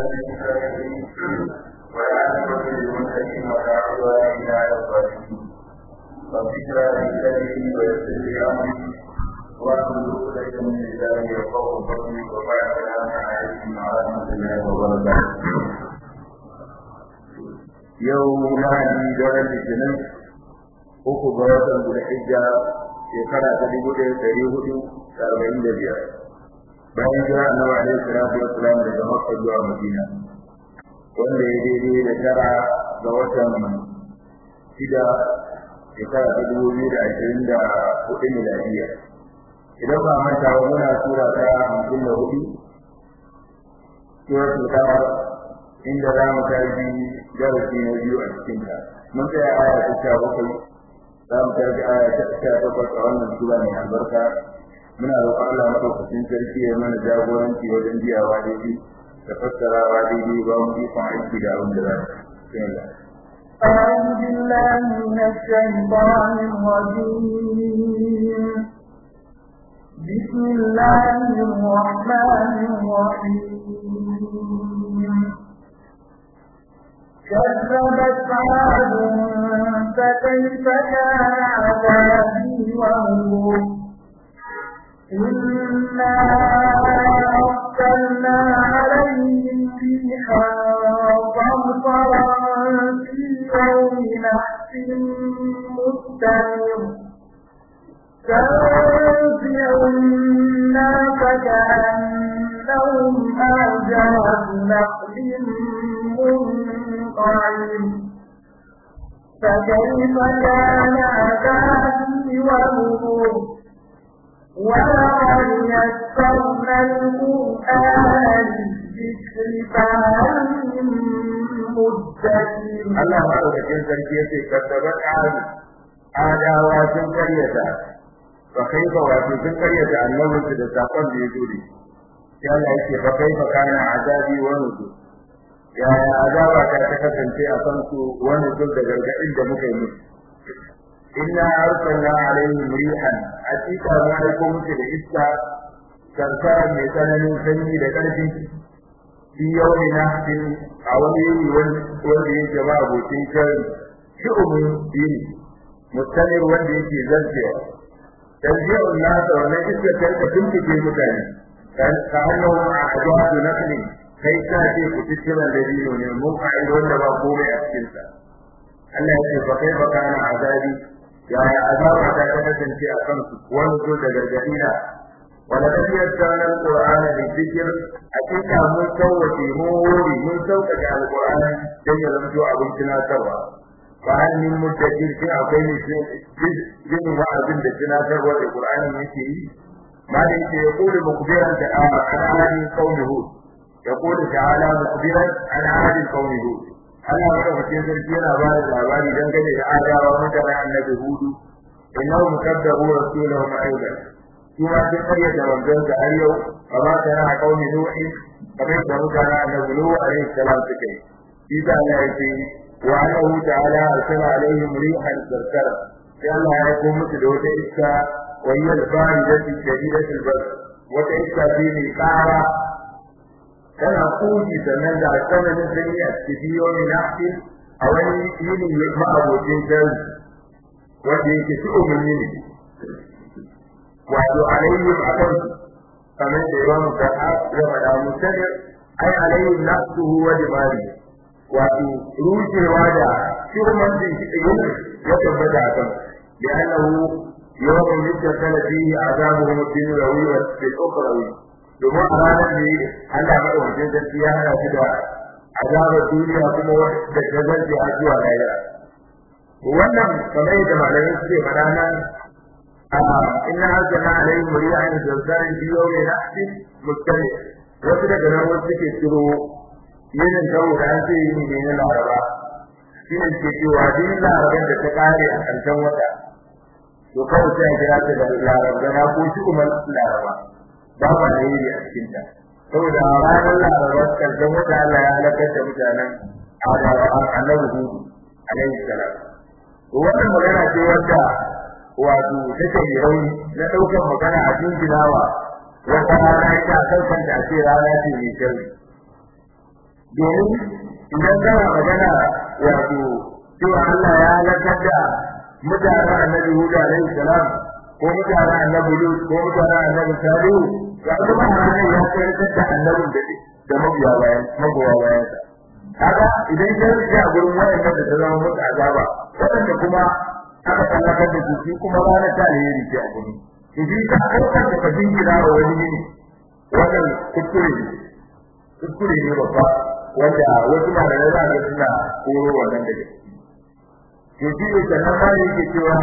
المستقيم والعاقبة للمتقين ولا عدوان إلا على الظالمين رب اشرح لي صدري ويسر لي أمري واحلل عقدة من لساني يفقهوا قولي وبعد السلام عليكم ورحمة الله وبركاته yau lahadi daren litinin uku ga watan zulhijja shekara ta dubu ɗaya ɗari hudu da arba'in da biyar bayan jira annabi alaihi salatu wassalam daga makka zuwa madina wanda ya daidai da tara ga watan shida shekara ta dubu biyu da ashirin da hudu miladiya idan ba manta ba muna sura ta hamsin da hudu suratul qamar inda za mu tafi darasi na biyu a cikin ta mun tsaya aya ta sha bakwai za mu tafi aya ta sha takwas a wannan sura mai albarka muna roƙon Allah madaukakin sarki ya mana jagoranci wajen biyawa daidai da fassarawa daidai ba mu ikon aiki da abin da za su yi أعوذ بالله من الشيطان الرجيم بسم الله الرحمن الرحيم كذبت عاد فكيف كان عذابي ونذر إنا أرسلنا عليهم ريحا صرصرا في يوم نحس مستمر تنزع الناس كأنهم أعجاز نخل منقعر فكيف كان عذابي ونذر ولقد يسرنا القرآن للذكر فهل من مدكر Allah madaukakin sarki yace kaddabat adu adawa sun karyata fa kaifa wato sun karyata annabinsu da sakon da ya zo da shi sai Allah yake fa kaifa kana azabi wa nuzur ya azaba ta ta kasance a kan su wa nuzur da gargadin da muka yi musu inna arsalna alaihim rihan atika ma aiko musu da iska kankara mai tsananin sanyi da ƙarfi fi yawmi nahsin a wani yini wanda yake ba abokin shari shi'umin dini mustamir wanda yake zarcewa tanzi'un nasa wannan iska ta rika tuntuke mutane ka annahu a ajwadu nakli kai ka ce ku tikkira da dino ne mun fa'il wanda ba komai a cikin sa Allah ya ce fa kai fa kana azabi ya azaba ta kasance a kansu wani zo da gargadina ولقد يسرنا القرآن للذكر أكيد من سوى موري من سوى القرآن كي يرمجوا أبنتنا سوا فهل من مدكر في أبين جن وعزم بسنا سوا القرآن يكي ما ليس يقول مخبرا عن عاد قوم هود يقول تعالى مخبرا عن عاد قوم هود Allah madaukakin sarki yana ba da labari dangane da adawa mutanen annabi hudu innahum kadzabu rasulahum aidan kuma sai karya da wanzan da har yau ba za ta na kauni nuhi kamar da mutane annabi nuhu alaihi salam suka yi shi da Allah ya ce wa annahu ta'ala arsala alaihim rihan sarkara sai Allah ya ko musu da wata iska wa hiya al-baridatu shadidatul bard wata iska ce mai kara tana kuji sannan da tsananin sanyi a cikin yomi nafi a wani yini ma abokin sharri wanda yake shi umarni ne wato alaihim akan kamar da yawan da ya faɗa musali ai alaihim nafsuhu wa dimari wato rushewa da shirman din shi yin ya tabbata akan da annahu yawon yadda fihi azabuhum ad-dunyawi wa al-ukhrawi domin a ranar ne Allah madaukakin sarki ya hana shi da azabar duniya kuma wanda ta zarce har zuwa lahira wannan kamar yadda malamai suke faɗa nan inna arsalna alaihim rihan zarzarin fi yawmin nahsin mustaqim wasu daga nan wasu suke ciro yinin kawo da an ce yini ne na laraba shi ne ke cewa din laraban da ta kare a ƙarshen wata to kawai sai a kira ta da larabana ko shi kuma laraba ba ba da yiri a cikin ta saboda ranar laraba ƙarshen wata Allah ya halakar da mutanen annabi hudu alaihi salam wannan magana ce wanda wato take mai rauni na daukar magana a jinjinawa wata rana ita kan kanta ce rana ce mai sharri domin idan kana magana wato cewa Allah ya halakar da mutanen annabi Hud alaihi salam ko mutanen annabi Lut ko mutanen annabi Salihu ga kuma ranar ya tsayar da annabin da da mabiya bayan magoya bayan sa kaga idan ya rike a gurin wayanda da ta zama musu azaba wadanda kuma aka tsallakar da su shi kuma ranar ta alheri ce a gurin idan ka ɗaukar da kafin gida wa wani ne wannan kuskure ne kuskure ne babba wanda wasu malamai za ga suna koro wannan daga to shi ne sannan ma ne yake cewa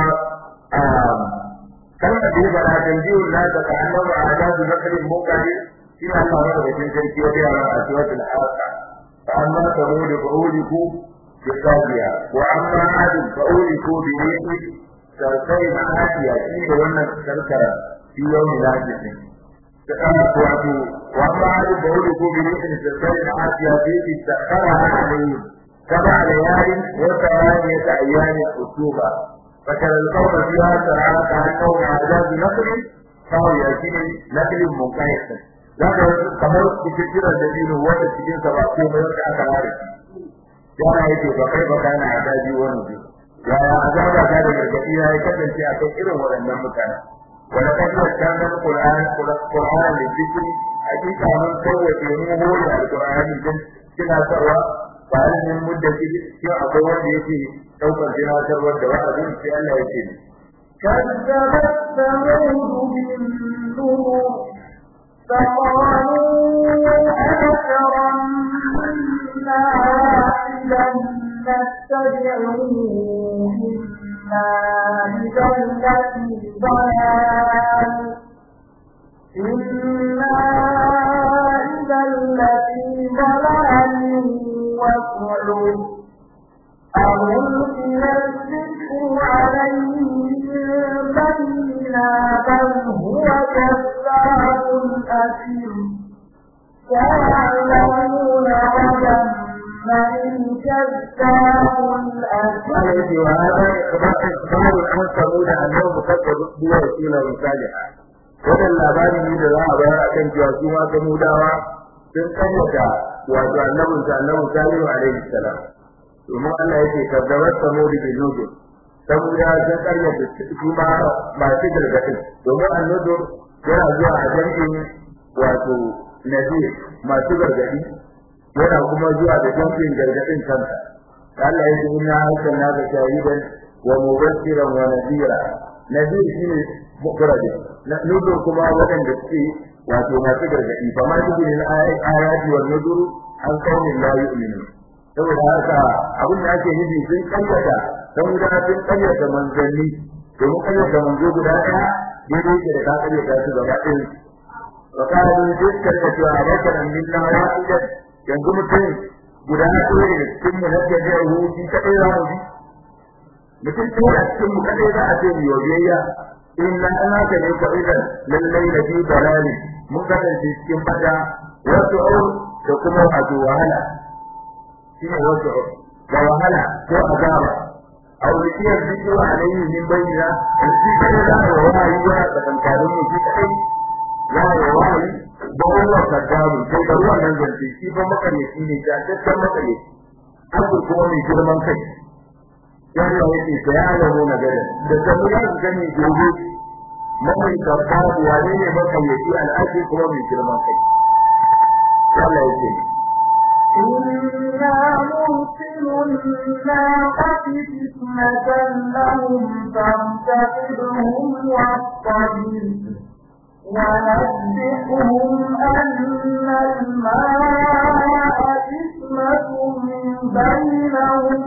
kalmar da ya faɗa tanjiyu na ta ka annabi a ajazu nakarin mokari shi ne Allah ya da cikin sarki ya ga a suratul haqa fa amma tamud fa'uliku bi qadiya wa amma ad fa'uliku bi rihi sarkai ma'adiya shi ne wannan sarkara fi yawmi lajisin da kana wato wa amma ad fa'uliku bi rihi sarkai ma'adiya fi sakhara alayhi سبع ليال وثمانية أيام خطوبة فترى القوم فيها ترى كأنهم أعجاز نخل فهو يأتي نخل منقيح لكن kamar cikin dalilin wanda cikin sa ba ko mai wanda aka ware ya yake ba kai ba kana adabi wani ji ya azaba ta da gargadi ya yi kasance a kan irin waɗannan mutane wala kan da kana Qur'an Qur'an da zikri hakika mun kowace mu hore alqur'ani dan kina sarwa bayan min mudda shi akwai wanda yake daukar jinatarwar da wa'azin sai Allah ya ce كذبت ثمود بالنور فقالوا أبشرا منا واحدا نتبعه إنا إذا لفي ضلال إنا إذا لفي ضلال وسعر ألقي الذكر عليه من بيننا بل هو كذاب أثيم سيعلمون غدا من كذاب الأثيم وهذا إخبار عن ثمود أنهم كذبوا برسول صالحا wannan labari ne da za a bayar akan cewa su ma samudawa sun karyata wato annabin sa annabi salihu alaihi salam domin Allah yake kaddabat samud bi nudu samudawa sun karyata su ma masu gargadin domin annudu yana zuwa a jam'in wato nabi masu gargadi yana kuma zuwa da jam'in gargadin kansa Allah yake inna arsalnaka shahidan wa mubashiran wa nadira nadir shine mukradi nudur kuma wadanda suke wato masu gargadi fa ma tudin ayati wal nudur an qaumin la yu'minun saboda haka abin da ake nufi sun kayyata dan da sun kayyata manzanni domin kayyata manzo guda daya daidai yake da ka kayyata su gaba ɗaya wa qalu dukkan da cewa bakaran minna wahidan yanzu mutum guda ɗaya ne cikin mu na da ya huci kadai za mu bi mutum ɗaya a cikin mu kadai za a ce mu yobiyayya inna ana ka ne kabilan lallai da bi dalali mun kasance cikin fada wasu au da kuma wato wahala shine wasu au da wahala ko azaba aw liya zikru alayhi min bayyina shi kada da wahayi ya tsakankanin mu shi kai ya wahayi ba Allah kadabu sai da wannan zance shi ba makareci ne ta tattar makareci abu kuma mai girman kai yadda yake ta ya alamu na gada da sanu ya su gani gobe mai karfafu wane ne makayyaci al'aji kuma mai girman kai Allah yake إنا مرسل الناقة فتنة لهم فارتقبهم واصطبر ونبئهم أن الماء إثمة بينهم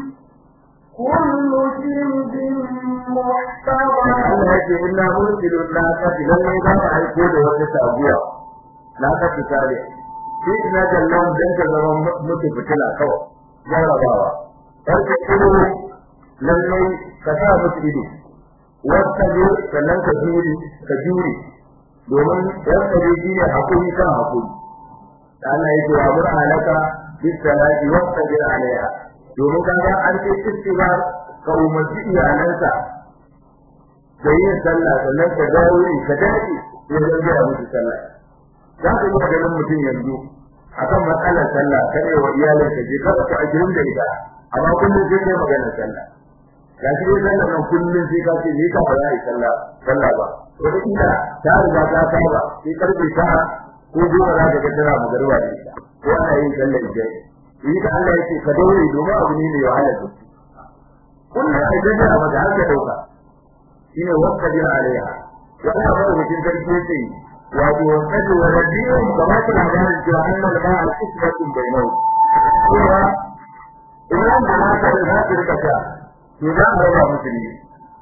كل شرب محتضر Allah yake inna mursilun naqati lalle za mu aiko da wata sabuwa naqati tare shi ina jallan dan ka zama mutu fitila kawai jarabawa har ka ido lalle ka sa mutu ido wata ne sannan ka juri ka juri domin wata ne shi ne hakuri kan hakuri Allah yake wa mur'alaka bis salati wastabir alaiha domin kaga an ce istighfar ka umarci iyalansa da yin sallah sannan ka dawo ka dace ya zanga musu sallah za ka yi ganin mutum yanzu akan matsalar sallah kare wa iyalin ka je ka ta ajirin da ita amma kullum sai kai magana sallah ga shi dai sallah nan kullum sai ka ce ni ka ba yi sallah sallah ba wata kila ta riga ta saba sai karfe ta ko goma za ka ga tana magarwa da ita ko ana yin sallar ijai yi ka Allah yake ka daure domin abu ne mai wahala da kullum a gaji a mata har ka dauka shine wakka din alaiha ya Allah ba mutum sarki yake wato wakka wa rabbihum kama ta labarin cewa annal ba'a isbatun bainahu cewa idan da haka da za su rika ta to za a raba musu ne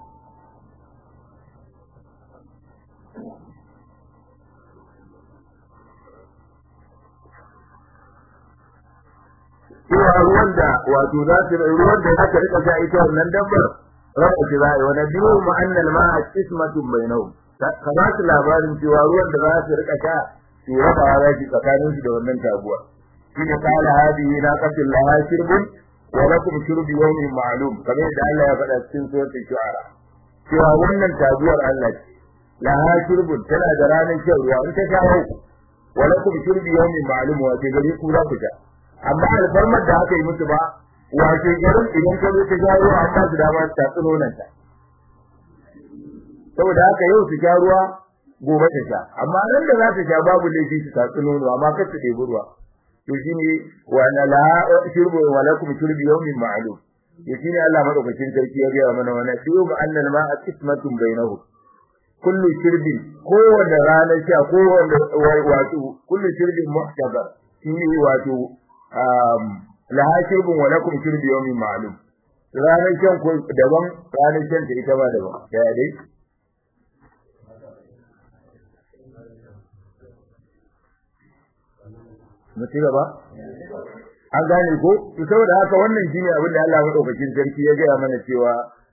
cewa ruwan da wato za su ruwan da aka rika sha ita wannan dabbar raba shi za a yi wa nabiyu ma'annal ma'a ismatun bainahum ka ba su labarin cewa ruwan da za su rika sha su raba za shi tsakanin su da wannan taguwa shine qala hadihi naqatul laha shirbun wa lakum shurbu yawmin ma'lum kamar yadda Allah ya faɗa cikin suratul shu'ara cewa wannan taguwar Allah ce laha shirbun tana da ranar shan ruwa in ta shawo wa lakum shurbu yawmin ma'lum wa ke gari ku za ku sha amma alfarmar da aka yi musu ba wace garin idan ka zo ta jawo an ba su dama ta tsino nan ta saboda haka yau su sha ruwa gobe ta sha amma nan da za ta sha babu laifi su ta tsino amma kar su ɗebi ruwa to shine wa na la shurbu wa lakum shurbu yawmin ma'lum to shine Allah madaukakin sarki ya gaya mana wannan shi ba annal ma'a qismatun bainahum kullu shirbin kowanne ranar sha kowanne wato kullu shirbin muhtabar shine wato laha shirbin wa lakum shirbi yawmin ma'lum ranar shan ko daban ranar shan ta ita ba daban ya dai mutu gaba an gane ko to saboda haka wannan shine abin da Allah madaukakin sarki ya gaya mana cewa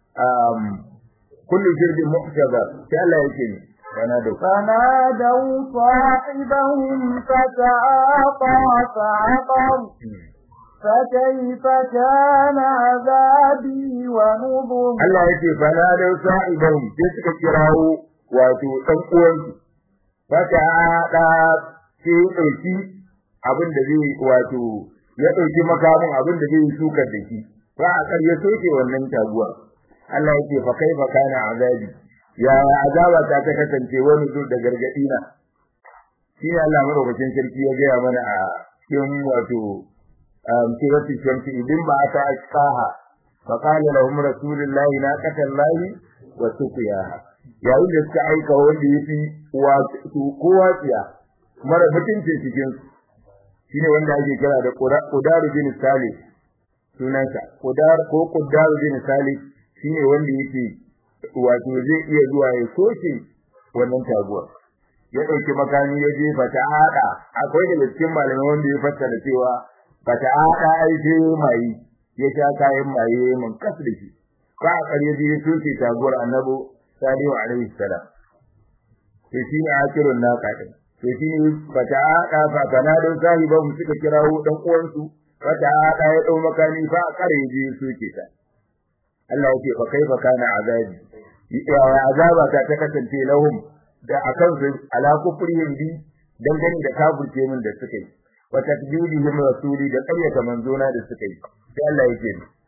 kullu shirbin muhtabar sai Allah yake ni فنادوا فنادوا صاحبهم فتعاطى فعقر فكيف كان عذابي ونذر Allah yake fanadau sa'ibahum sai suka kirawo wato dan uwansu fata da sai dauki abin da zai wato ya dauki makamin abin da zai sukar da shi ba a ƙarya soke wannan taguwa Allah yake fa kaifa kana azabi ya azaba ta ta kasance wani zuwa da gargadi na shi ne Allah madaukakin sarki ya gaya mana a cikin wato suratul shamsi idin ba ta asqaha fa qala lahum rasulullahi la qatallahi wa suqiyaha yayin da suka aika wanda yafi wato kowa tsiya mara mutuncin cikin shine wanda ake kira da Qudaru bin Salih sunansa Qudar ko Qudaru bin Salih shine wanda yake wato zai iya zuwa ya soke wannan taguwa ya dauki makami ya je fata hada akwai da cikin malamai wanda ya fassara cewa fata hada ai je mai ya sha kayan maye mun kasu da shi ba a kare je ya soke taguwar annabi sallallahu alaihi salam to shi ne akirun naka din to shi ne fata hada fa kana da sahiba mu suka kirawo dan uwansu fata hada ya dau makami fa a kare je ya soke ta Allah yake fa kaifa kana azabi ya azaba ta ta kasance lahum da akan su ala kufrihim bi dan gani da kafirce min da suka yi wa takdibihim rasuli da qaryata manzona da suka yi sai Allah yake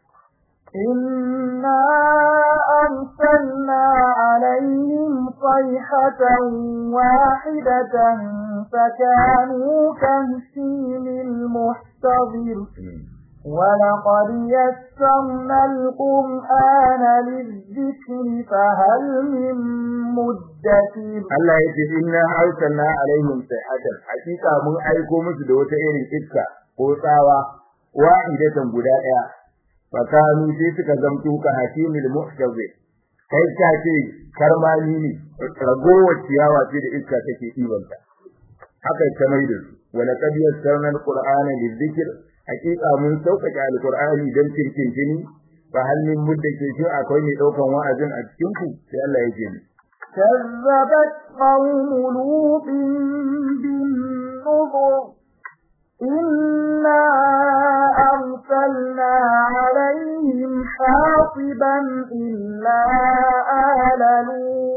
إنا أرسلنا عليهم صيحة واحدة فكانوا كهشيم المحتضر ولقد يسرنا القرآن للذكر فهل من مدكر Allah ya ce inna arsalna alaihim sayhatan hakika mun aiko musu da wata irin iska ko tsawa wahidatan guda daya fakanu sai suka zamto ka hakimul muhtazi kai ka ce karmani ne ragowar ciyawa ce da iska take ibanta haka ta mai da su wala qad yassarna alqur'ana lidhikr hakika mun sauƙaƙe alqur'ani dan tirkintini fa hal min muddakir shi akwai mai daukan wa'azin a cikin ku sai Allah ya ce كذبت قوم لوط بالنذر إنا أرسلنا عليهم حاصبا إلا آل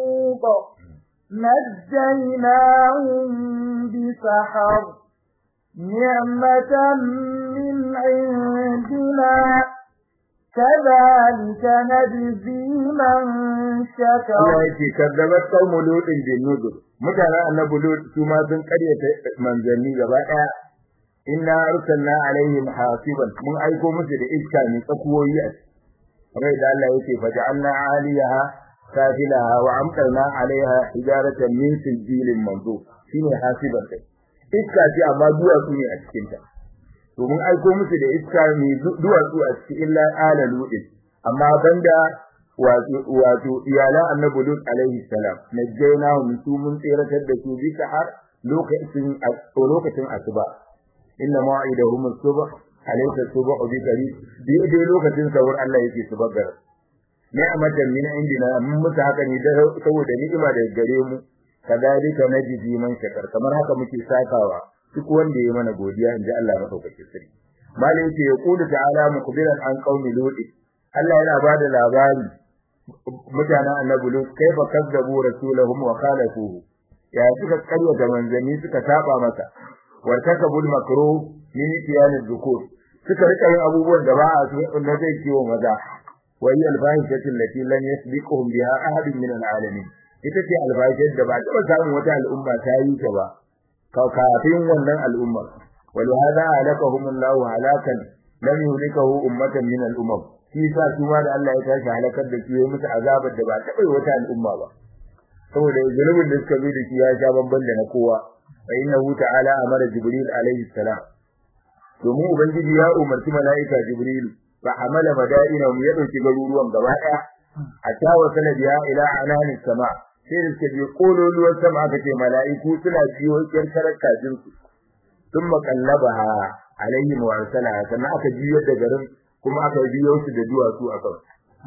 لوط نجيناهم بسحر نعمة من عندنا كذلك نجزي من شكر Allah yake kaddabat qaumu lutin bin nuzur mutanen annabi lut su ma sun karyata manzanni gaba daya inna arsalna alaihim hasiban mun aiko musu da iska ne tsakuwoyi a kamar da Allah yake faja'alna aliyaha safilaha wa amtarna alaiha hijaratan min sijilin manzo shine hasiban kai iska ce amma duwatsu ne a cikin ta to mun aiko musu da iska mai duwatsu a cikin illa ala ludin amma banda wato iyalan annabi lut alaihi salam najjaynahum su mun tsiratar da su bi har lokacin lokacin asuba inna ma'idahum as-subh alaysa as-subh bi qarib bi dai lokacin sahur Allah yake su bagara ni'matan min indina mun musu haka ne da saboda ni'ima da gare mu kadalika najzi man shakar kamar haka muke sakawa duk wanda ya mana godiya inda Allah madaukakin sarki malai yake ya kula ta'ala mukbiran an qaumi lut Allah yana bada labari mutanen annabi lut kaifa kazzabu rasulahum wa khalafuhu ya suka karya da manzanni suka saba masa wartakabul makruh min tiyan dhukur suka rika yin abubuwan da ba a so na zai kiwo maza wa hiya al-fahishatu allati lam yasbiquhum biha ahadun min al-alamin ita ce alfahishar da ba taɓa samun wata al'umma ta yi ta ba kafin wannan al'umma ولهذا هلكهم الله هلاكا لم يهلكه أمة من الأمم shi sa su ma da Allah ya tashi halakar da su ya musu azabar da ba taɓa yi wata al'umma ba saboda zunubin da suka bi da shi ya sha bamban da na kowa fa innahu ta'ala amara jibril alaihi salam domin ubangiji ya umarci mala'ika jibril fa hamala madaina mu ya dauki garuruwan gaba daya a tawa sanadiya ila anani sama sai da suka je kololuwar sama aka ce mala'iku suna biyo kirkarar kajin su sun makallabaha alaihim wa arsala sannan aka jiyar da garin kuma aka biyo su da duwatsu a kan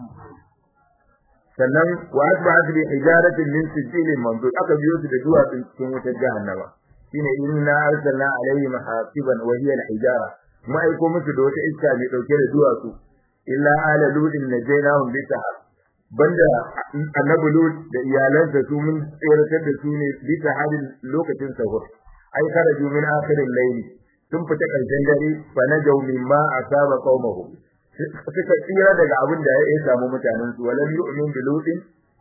sannan wa asbahat bi hijaratin min sijilin mamdud aka biyo su da duwatsu cikin wutar jahannama shine inna arsalna alaihim hasiban wa hiya al-hijara mu aiko musu da wata iska mai dauke da duwatsu illa ala ludin najaynahum bi sahab banda annabi lud da iyalansa su mun tsiratar da su ne bi sahabin lokacin sahur ai karaju min akhirin layli sun fita karshen dare fa najaw mimma asaba qaumahum suka tsira daga abin da ya samu mutanen su walam yu'min bi lutin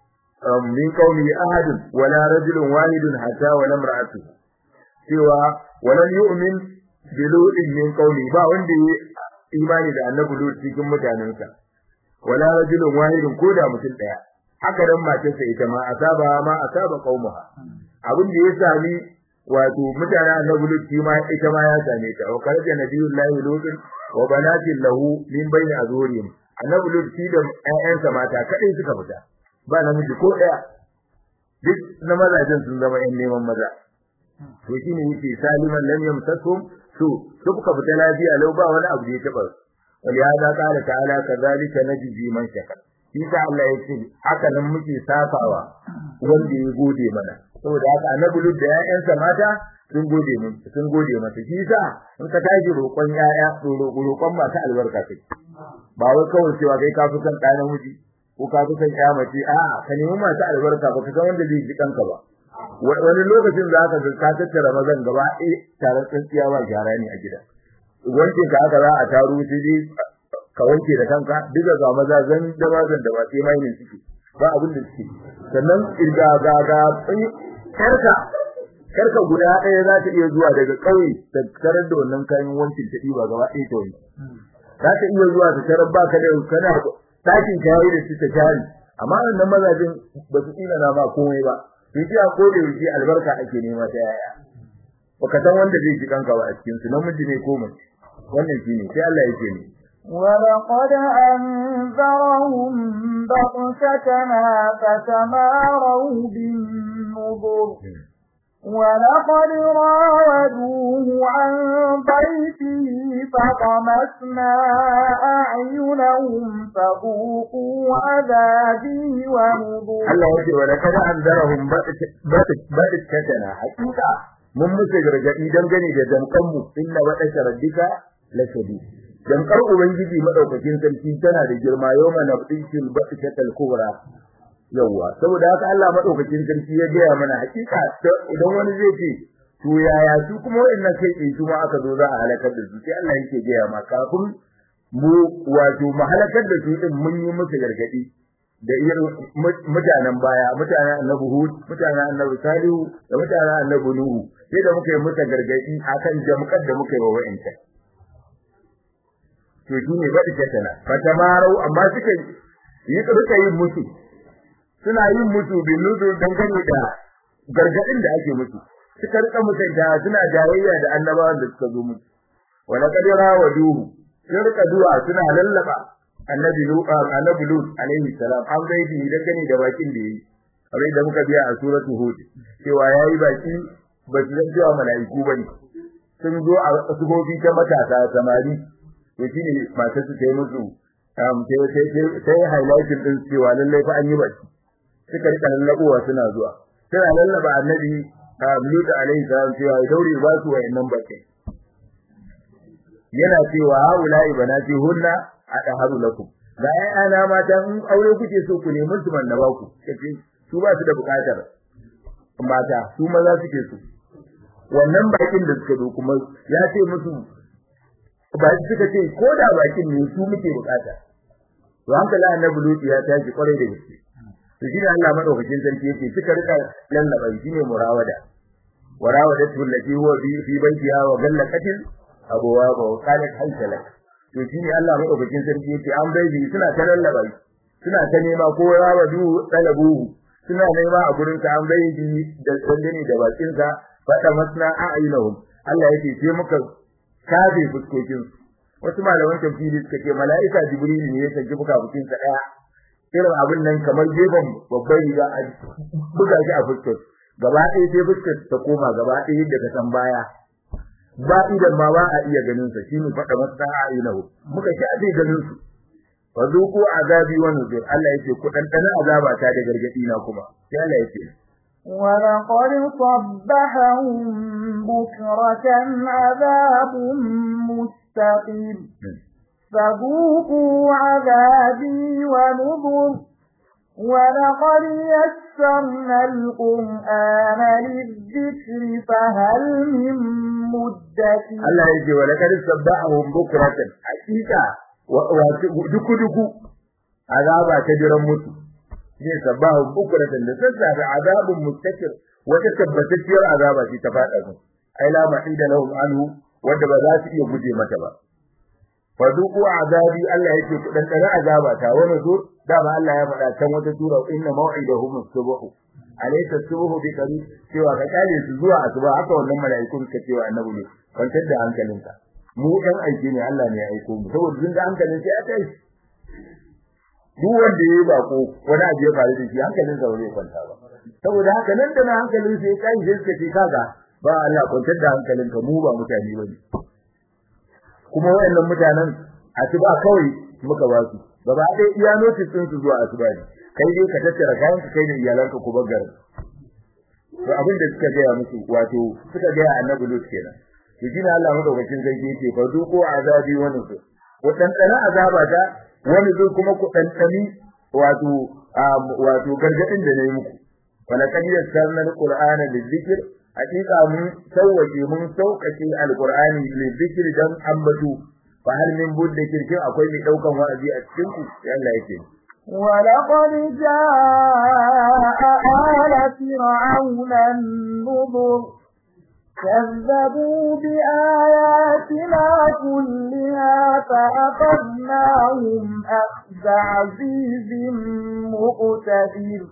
min qaumi ahadun wala rajulun wahidun hatta wala imra'atu cewa walam yu'min bi lutin min qaumi ba wanda ya imani da annabi lut cikin mutanensa wala rajulun wahidun ko da mutum daya haka dan matarsa ita ma asaba ma asaba qaumuha abin da ya sami wato mutanen annabi lut shi ma ita ma ya same ta wa karaja nabiyullahi lut wa banatin lahu min bayni azurihim annabi lut shi da ƴaƴansa mata kadai suka fita ba namiji ko daya duk na mazajen sun zama ƴan neman maza to shine yake saliman lam yamsakum su suka fita lafiya lau ba wani abu da ya taba ولهذا قال تعالى كذلك نجزي من شكر shi ta Allah ya ce haka nan muke safawa wanda ya gode mana saboda haka annabi lut da ƴaƴansa mata sun gode mun sun gode masa shi sa in ka tashi roƙon ƴaƴa roƙon masu albarka kai ba wai kawai cewa kai ka fi son ɗa namiji ko ka fi son ƴa mace a'a ka nemi masu albarka ba ka san wanda zai ji kanka ba wani lokacin za ka ka tattara mazan gaba ɗaya taron tsintsiya ba gyara ne a gida wanke ka haka za a taro shi dai ka wanke da kanka duka ga maza zan da mazan da ba sai mai ne suke ba abin da suke sannan irga ga ga karka karka guda ɗaya za ta iya zuwa daga ƙauye ta tarar da wannan kayan wankin ta ɗiba gaba ɗaya ta wani za ta iya zuwa ta tarar ba ka da kana ɗakin kayi da su ta jari amma wannan mazajin ba su tsina na ba komai ba sai ji a kode wuce albarka ake nema ta yaya baka san wanda zai ji kanka ba a cikin su namiji ne ko mace wannan shine sai Allah yake ne ولقد أنذرهم بطشتنا فتماروا بالنظر ولقد راودوه عن ضيفه فطمسنا أعينهم فذوقوا عذابي ونذر Allah yake wa laqad anzarahum ba'datana hakika mun musu gargadi dangane da dankan mu inna ba'da rabbika lashadid dankar ubangiji madaukakin sarki tana da girma yawma nabdishil ba'datal kubra yawa saboda haka Allah madaukakin sarki ya gaya mana hakika idan wani zai ce to yaya su kuma wa'annan kai in su ma aka zo za a halakar da su sai Allah yake gaya ma kafin mu wato mu halakar da su din mun yi musu gargadi da irin mutanen baya mutanen annabi Hud mutanen annabi Salihu da mutanen annabi Nuhu sai da muka yi musu gargadi akan jamkar da muka yi wa wa'ancan to shi ne baɗi tattala fatamarau amma suka yi rika yin musu suna yin musu bin nudu dangane da gargadin da ake musu suka rika mutunta suna jayayya da annabawan da suka zo musu wala kadira wa duhu sun rika duwa suna lallaba annabi lut annabi lut alaihi salam an bai bi dangane da bakin da yi kamar da muka biya a suratul hud cewa yayi baki ba su san cewa mala'iku bane sun zo a sufofi ta matasa samari to shine matar su tayi musu um sai sai sai highlighting din cewa lalle fa an yi baki suka rika lallabuwa suna zuwa suna lallaba annabi Lut alaihi salam cewa ya daure ba su wayannan baki yana cewa haulai banati hunna adaharu lakum ga ayana mata in aure kuke so ku nemi su man ba ku kace su ba su da bukatar mata su maza suke so wannan bakin da suka zo kuma ya ce musu ba shi suka ce ko da bakin ne su muke bukata to hankali annabi lutu ya tashi kwarai da gaske to shi ne Allah madaukakin sarki yake suka rika lallaba shi ne murawada warawada tullati huwa bi fi baitiha wa gallaqatil abwaba wa qalat hayta lak to shi ne Allah madaukakin sarki yake an bai suna ta lallaba suna ta nema ko rawadu talabu suna nema a gurin ka an bai da sandani da bakin sa fada masna a'yunahum Allah yake sai muka kafe fuskokin wasu malaman tafsiri suka ce mala'ika jibril ne ya saki fukafukin sa daya irin abin nan kamar gefen babbar riga a buga shi a fuskar gaba ɗaya sai fuskar ta koma gaba ɗaya yadda ka san baya ba idan ma ba a iya ganin sa shine fada masa a'inahu muka shafe ganin su fa zuku azabi wa nuzur Allah yake ku dan dana azaba ta da gargadi na kuma sai Allah yake ولقد صبحهم بكرة عذاب مستقيم فذوقوا عذابي ونذر ولقد يسرنا القرآن للذكر فهل من مدكر الله يجي ولقد صبحهم بكرة حقيقة duku duku azaba ta jiran mutu ne sabahu bukratan da sassafe azabun mustakir wata tabbatacciyar azaba ce ta fada su ai la mahida lahum anhu wanda ba za su iya guje mata ba fa duku azabi Allah yake ku dan dana azaba ta wani zo dama Allah ya faɗa can wata sura inna maw'idahum as-subh alaysa as-subh bi qarib cewa ka kale su zuwa asuba haka wannan mala'ikun ka cewa annabi ne kwantar da hankalinka mu dan aiki ne Allah ne ya aiko mu saboda jin da hankalin sai a kai duk wanda yayi bako wani abu ya faru da shi hankalin sa zai kwanta ba saboda haka nan da na hankalin sa ya kai sai suka ce kaga ba Allah kwantar da hankalinka mu ba mutane bane kuma wayannan mutanen asuba kawai muka ba su gaba ɗaya iya notice din su zuwa asuba ne kai dai ka tattara kayan ka kai da iyalanka ku bar garin to abin da suka gaya musu wato suka gaya annabi lut kenan to shine Allah madaukakin sarki yake fa duko azabi wa nusur ku tantana azaba ta wani zo kuma ku tantani wato wato gargadin da nayi muku wala kan yassarna alqur'ana lizikr hakika mun sauwaje mun sauƙaƙe alqur'ani lizikr dan ambatu fa hal min budda kirkin akwai mai daukan wa'azi a cikin ku sai Allah yake ولقد جاء آل فرعون النذر كذبوا بآياتنا كلها فأخذناهم أخذ عزيز مقتدر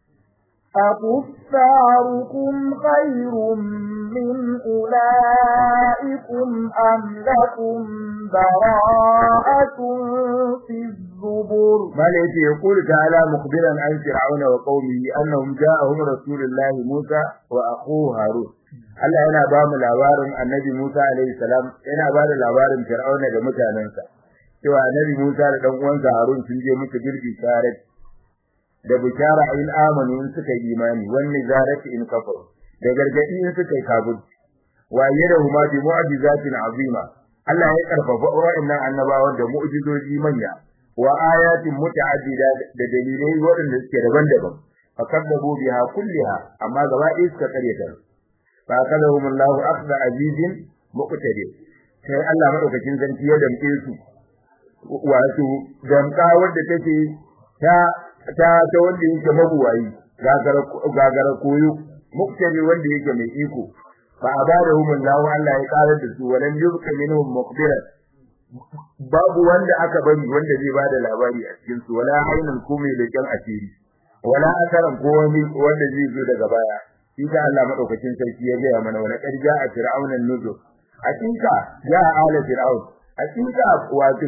أكفاركم خير من أولئكم أم لكم براءة في الزبر ما ليس يقول تعالى مخبرا عن فرعون وقومه أنهم جاءهم رسول الله موسى وأخوه هارون Allah yana ba mu labarin Annabi Musa alaihi salam yana ba da labarin Fir'auna da mutanensa cewa Annabi Musa da dan uwansa Harun sun je musu girbi tare da bishara in amanu in suka yi imani wannan zarati in kafaru da gargadi in suka yi kabul wa yadahuma bi mu'jizatin azima Allah ya karfafa wa'annan annabawan da mu'jizoji manya wa ayatin muta'addida da dalilai waɗanda suke daban-daban fakadabu biha kulliha amma gaba ɗaya suka karyata fa kadahum Allahu akhdha azizin muqtadir sai Allah madaukakin sarki ya damke su wato damka wanda take ta ta ta wanda yake mabuwayi gagara gagara koyo muqtadir wanda yake mai iko fa abadahum Allahu Allah ya karar da su walan yubqa minhum muqbiran babu wanda aka bari wanda zai bada labari a cikin su wala ainul kumi da kan asiri wala asaran ko wani wanda zai zo daga baya shi ta Allah madaukakin sarki ya ga mana wala qad jaa fir'aunan nuzur hakika ya ala fir'aun hakika wato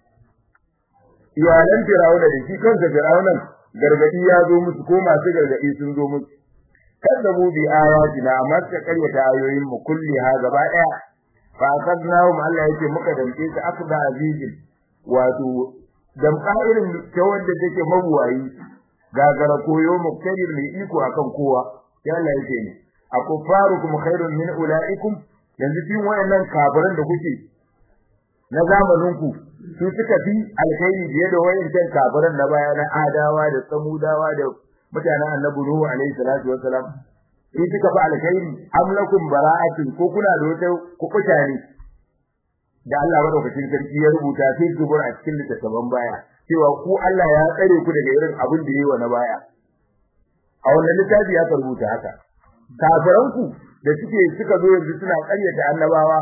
iyalan fir'auna da shi kansa fir'aunan gargadi ya zo musu ko masu gargadi sun zo musu kadzabu bi ayatina amma suka karyata ayoyin mu kulli ha gaba daya fa akadnahum Allah yake muka damke su akda azizin wato damka irin ta wanda take mabuwayi gagara koyo muktadir mai iko akan kowa ya Allah yake ne akufarukum khairun min ulaikum yanzu cikin wayannan kafiran da kuke na zamanin ku su suka fi alkhairi biye da wayancan kafiran na baya na adawa da samudawa da mutanen annabi nuhu alaihi salatu wassalam in suka fi alkhairi am lakum bara'atun ko kuna da wata kukuta ne da Allah madaukakin sarki ya rubuta sai zubur a cikin littattafan baya cewa ku Allah ya tsare ku daga irin abin da yayi wa na baya a wannan littafi ya rubuta haka kafiranku da suke suka zo yanzu suna ƙaryata annabawa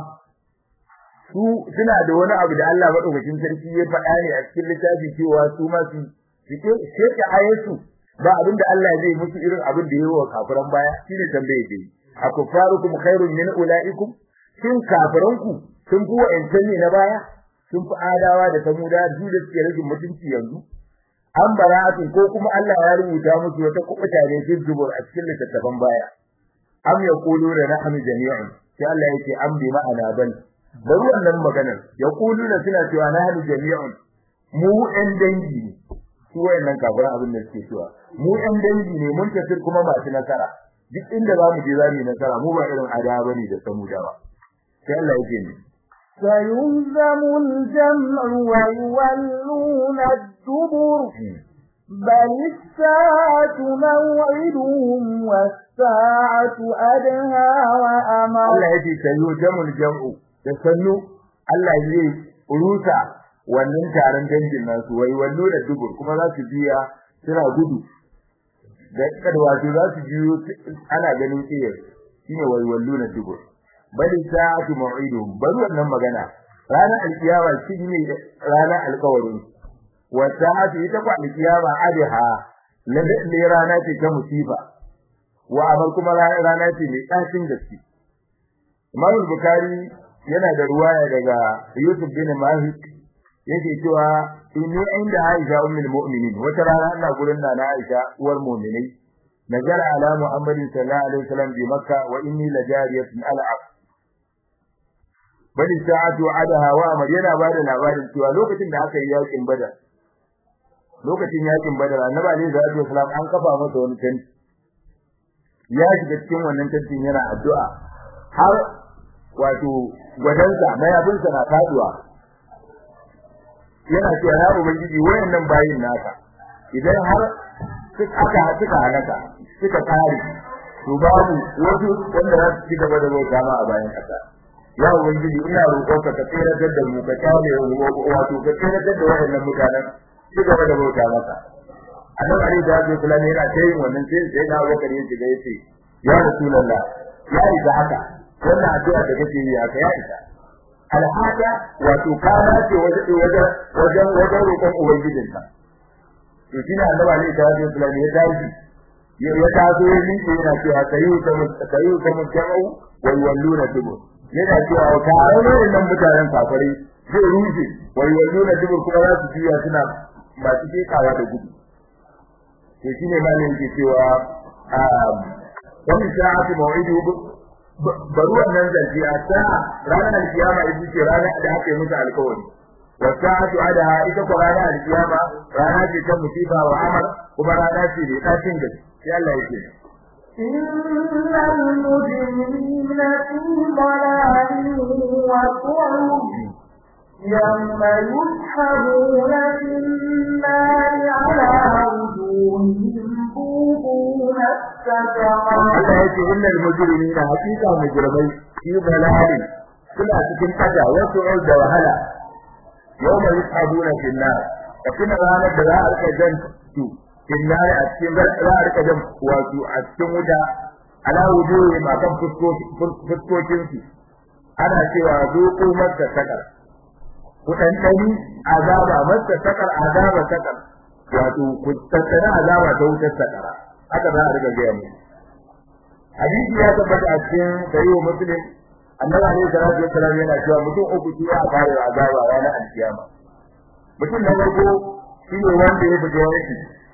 su suna da wani abu da Allah madaukakin sarki ya faɗa ne a cikin littafi cewa su ma su suke sheke ayatu ba abin da Allah zai musu irin abin da yayi wa kafiran baya shine tambaye dai akufarukum khairun min ulaikum shin kafiranku sun fi wa'ancan ne na baya sun fi adawa da samuda su da suke rage mutunci yanzu an bara'atun ko kuma Allah ya rubuta musu wata kubuta ne fi zubur a cikin littattafan baya am yaquluna nahnu jami'un sai Allah yake am bi ma'ana bal bari wannan maganar yaquluna suna cewa nahnu jami'un mu ɗan dangi ne su wayannan kafiran abin da suke cewa mu ɗan dangi ne mun tafi kuma masu nasara duk inda za mu je za mu yi nasara mu ba irin adawa bane da samudawa sai Allah yake ne سيهزم الجمع ويولون الدبر بل الساعة موعدهم والساعة أدهى وأمر Allah yake سيهزم الجمع da sannu Allah zai rusa wannan taron dangin nasu wai wallo da dubur kuma za su biya suna gudu da kada wato za su biyo ana ganin kiyar shine wai wallo da dubur bali sa'atu mau'iduhum bari wannan magana ranar alkiyama shine ranar alkawarin wa sa'atu ita kwa alkiyama adha lalle rana ce ta musifa wa amal kuma rana ce mai tsacin gaske Imam Bukhari yana da ruwaya daga Yusuf bin Malik yake cewa inni inda Aisha ummul mu'minin wata rana ina gurin na Aisha uwar mu'minai nazara ala Muhammadin sallallahu alaihi wasallam bi Makka wa inni lajariyatun al'ab bani sa'atu adaha wa amr yana bada labarin cewa lokacin da aka yi yakin badar lokacin yakin badar annabi alaihi salatu wasallam an kafa masa wani tanti ya shiga cikin wannan tantin yana addu'a har wato gwadansa mayafinsa na faduwa yana cewa ya ubangiji wayannan bayin naka idan har aka suka halaka suka kare to babu wasu wanda za su ci gaba da bauta ma a bayan kasa ya ubangiji ina roƙonka ka tsere da mu ka kare wato ka tsere da wayannan mutanen ci gaba da bauta maka annabi ali da ya kula ne yana tayin wannan sai sai na Abubakar ya shiga yace ya rasulullah ya isa haka wannan addu'a da kake yi haka ya isa alhada wato kana ce wajen wajen wajen wajen roƙon ubangijinka to shine annabi ali da ya kula ne ya tashi ya ya taso ya miƙe yana cewa kayu kamu kayu kamu jama'u wa yawalluna dubu yana cewa tare ne nan mutanen kafare zai rushe wa yawalluna dubu kuma za su juya suna masu kekawa da gudu to shine malamin ke cewa wani sa'atu maw'idu bari wannan zance a sa'a ranar alkiyama ita ce ranar da aka yi musu alkawari wa sa'atu adaha ita ko ranar alkiyama rana ce ta musiba wa amal kuma rana ce da tashin gaske sai Allah yake إن المجرمين في ضلال وسعر يوم يسحبون في النار على وجوههم ذوقوا مس Allah ya ce innal mujrimina hakika mujrimai fi dalalin suna cikin kada wasu da wahala yawma yushabuna fil nar kafin ranar da za a rika jan su fil nar a cikin za a rika jan wato a cikin wuta ala wujuhi ma kan fuskokin su ana cewa zuqu masa sakar ku dan dani azaba masa sakar azaba sakar wato ku tattara azaba ta wutar sakara haka za a riga gaya mu hadisi ya tabbata a cikin sahihu muslim annabi alaihi salatu wassalam yana cewa mutum uku shi ya fara azaba ranar alkiyama mutum na farko shi ne wanda ya fita yaki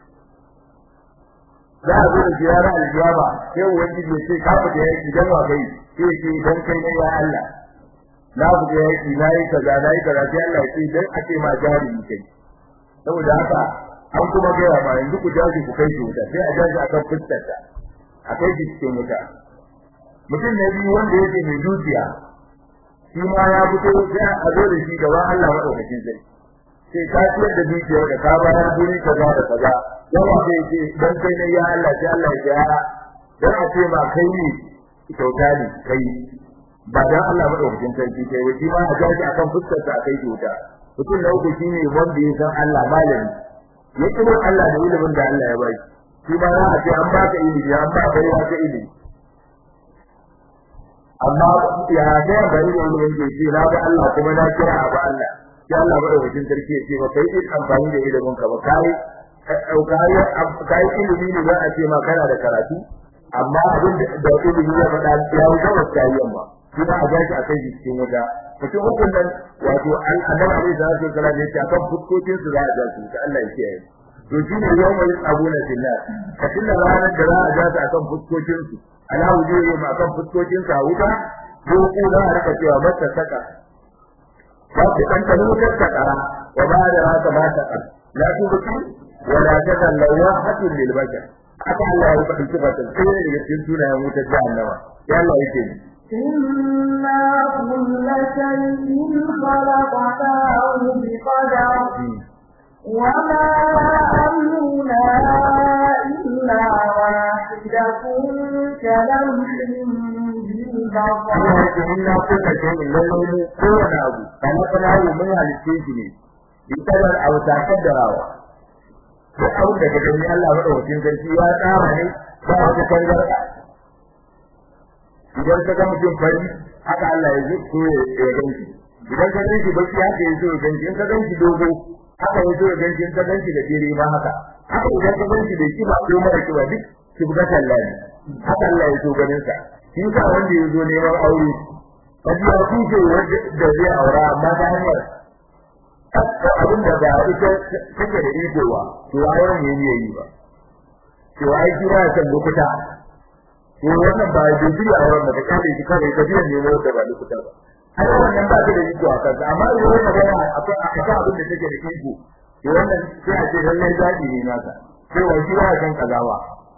za a zo da ziyara alkiyama sai ubangiji ya ce ka fita yaki dan wa kai sai ce dan kai ne ya Allah na fita yaki na yi kaza na yi kaza sai Allah ya ce dan a ce ma jari kai saboda haka an kuma gaya ma yanzu ku jaji ku kai shi wuta sai a jaji akan fuskarta a kai shi cikin wuta mutum na biyu wanda yake mai dukiya shi ma ya fito sai a zo da shi gaba Allah madaukakin sai sai ka ciyar da dukiyar da ka bayar guri kaza da kaza yawa sai ce dan kai ne ya Allah sai Allah ya ya dan a ce ma kai ne kyauta ne kai ba dan Allah madaukakin sarki kai wai shi ma a jaji akan fuskarta a kai shi wuta mutum na uku shine wanda ya san Allah malami ya kiro Allah da ilimin da Allah ya bai shi ma za a ce an baka ilimi an ba kai wata ilimi amma ya ga bari da ilimin da shi na ga Allah kuma na kira abu Allah sai Allah ba wajen sarki ya ce ba kai din amfani da ilimin ka ba kai kai kai ilimi ne za a ce ma kana da karatu amma abin da ilimi ya faɗa ya wuce wasu yamma shi ba a gashi a kai cikin wuta mutum hukun nan wato an annabi alaihi salatu wasallam ya ce akan fuskokin su za a ja su ta Allah ya kiyaye to shi ne yau mai abuna fillah ka tilla ranar da za a ja su akan fuskokin su ala wujuhi ma akan fuskokin su a wuta ko ko za a rika cewa mata saka ba ku kan ta wutar sakara wa ba da haka ba saka la tubuki wa la tadan lawahatun lil bashar aka Allah ya faɗi sifatin sai ne daga cikin sunayen wutar jahannama ya Allah yake ni إنا كل شيء خلقناه بقدر وما أمرنا إلا واحدة كلمح بالبصر إنا كل شيء لله كون أبو كما قلنا من هالشيء ne bitarar a wata kaddarawa duk abin da ka gani Allah madaukakin sarki ya tsara ne ba wata kangarda idan ka ga mutum fari haka Allah ya ji ko ya ganci idan ka ganci baki haka ya zo ya ganci in ka ganci dogo haka ya zo ya ganci in ka ganci da jere ma haka haka idan ka ganci da kiba ko mara kiba duk ki buga Allah ne haka Allah ya so ganin sa shi ka wanda ya zo neman aure kaji ya kuce wanda da zai aura amma ta hanyar abin da ba ita take da iko ba to auren ne ne yi ba to ai kira kan lokuta ko wannan ba da biya a wannan da kare shi kare da biyan ne wanda ba lokuta ba ai wannan ba da iko a kansa amma idan wannan magana akwai akwai abin da take da iko to wannan sai a ce lallai zabi ne nasa sai wa shi ba kan kazawa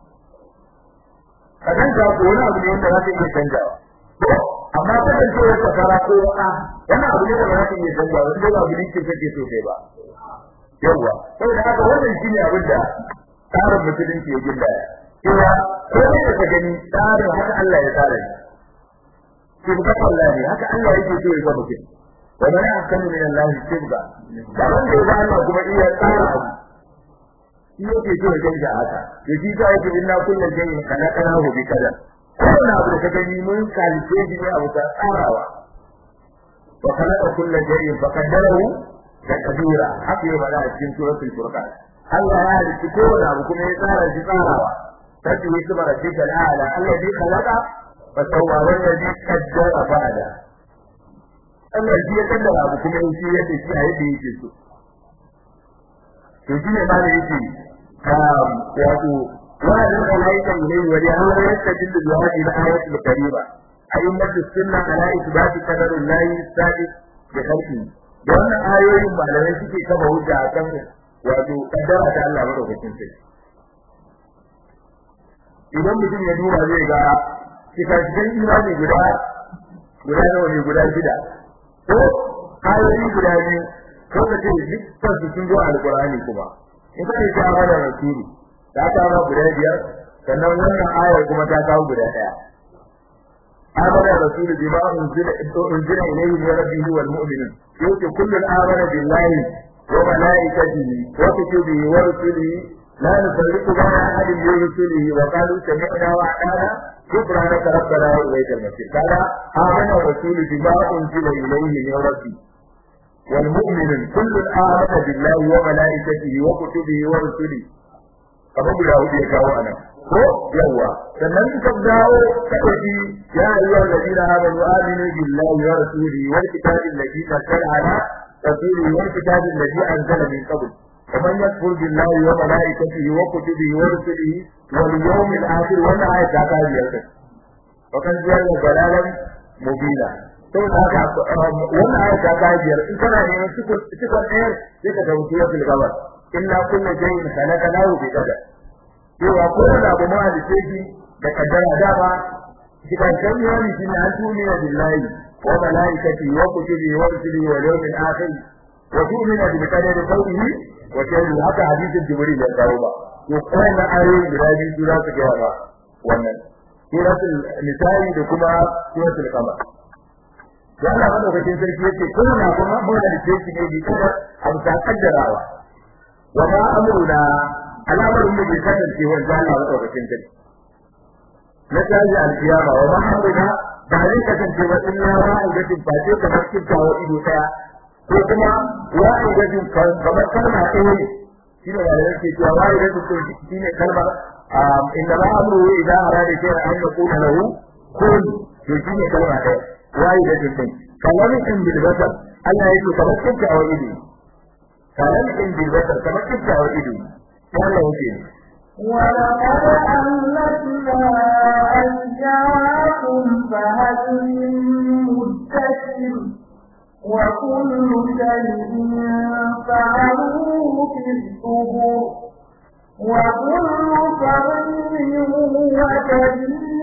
kadan ka ko wani abu ne wanda za ka iya canjawa amma kadan ce wata fara ko wata wannan abu ne da za ka iya canjawa wanda ba abin da kake so sai ba yawa saboda haka wannan shine abin da tsarin musulunci ya gindaya cewa ko ne da gani tsarin haka Allah ya tsara shi shi ga Allah ne haka Allah yake so ya ga mutum wa man ahsanu min Allah tibga da wanda ya Allah kuma iya tsara abu shi yake so ya gani haka to shi ta yake inna kullu shay'in khalaqnahu bi qadar kowane abu da ka gani mun kalice shi ne abu ta tsarawa wa khalaqa kullu shay'in fa qaddarahu taqdira haka ya bada a cikin suratul furqan Allah ya halitta kowane abu kuma ya tsara shi tsarawa تدعو اسم ربك الأعلى الذي خلق فسوى والذي قدر فهدى الذي يقدر أبو كما يشي يدي شيء يدي يشي سو يجيني ما يجي wato wa'adin alaika ilayhi wa li'anna yastadillu bi hadhihi al-ayati al-karima ayyatu sunna ala ithbati qadarin lahi sadiq bi khalqi da wannan ayoyin malamai suke kaba hujja akan wato kaddara ta Allah madaukakin sarki idan mutum ya duba zai ga cikakken imani guda guda nawa ne guda shida ko ayoyi guda biyu ko ka ce dukkan su sun zo alqur'ani kuma in ka ce ta mana rasuli ta ta ma guda biyar sannan wannan ayar kuma ta kawo guda daya amana rasul bima unzila unzila ilayhi min rabbihi wal mu'minun yuti kullun amana billahi wa malaikatihi wa kutubihi wa rusulihi la nufarriqu bayna ahadin min rusulihi wa qalu sami'na wa ata'na سبحانك ربنا وإليك المصير قال آمن الرسول بما أنزل إليه من ربه والمؤمن كل آمن بالله وملائكته وكتبه ورسله kamar guda hudu ya kawo anan ko yawa sannan ka dawo ka dauki ya ayyuha alladhina amanu aminu billahi wa rasulihi wal kitabi alladhi nazzala ala rasulihi wal kitabi alladhi anzala min qabl ومن يكفر بالله وملائكته وكتبه ورسله واليوم الآخر ولا آية تعالى يرتد وكان جعل ضلالا مبينا saboda haka wannan ayat ta ta biyar in kana neman cikon cikon ɗaya sai ka dauki wasu gabar illa kullu shay'in khalaqnahu bi qadar cewa ko da abu ma da shi da kaddara dama cikin shari'ani shi ne an tuniya billahi wa malaikati wa kutubi wa rusulihi wa yawmil akhir wa tu'minu bi qadari qawlihi wa sharri haka hadisin jibril ya kawo ba to kai na ayoyi guda biyu su za su ga ba wannan suratul nisa'i da kuma suratul qamar da Allah madaukakin sarki yake kuna kuma mun da shi ne bi kada abu ta kaddarawa wa ma amruna al'amarin da ke kasance wa Allah madaukakin sarki na taji alkiyama wa ma amruna ba zai kasance ba illa wa'idatin face kamar kintawa ido daya ko kuma wa'idatin kamar kalma ɗaya ne shine da yake cewa wa'idatin shine kalmar inna ma amru idza arada shay'an an yaqula lahu kun to shine kalma ɗaya wa'idatin din kamar in bil basar Allah yake kamar kintawa ido kamar in bil basar kamar kintawa ido Allah yake ولقد أهلكنا أشجاعكم فهل من مدكر وكل شيء فعلوه في الزبر وكل صغير وكبير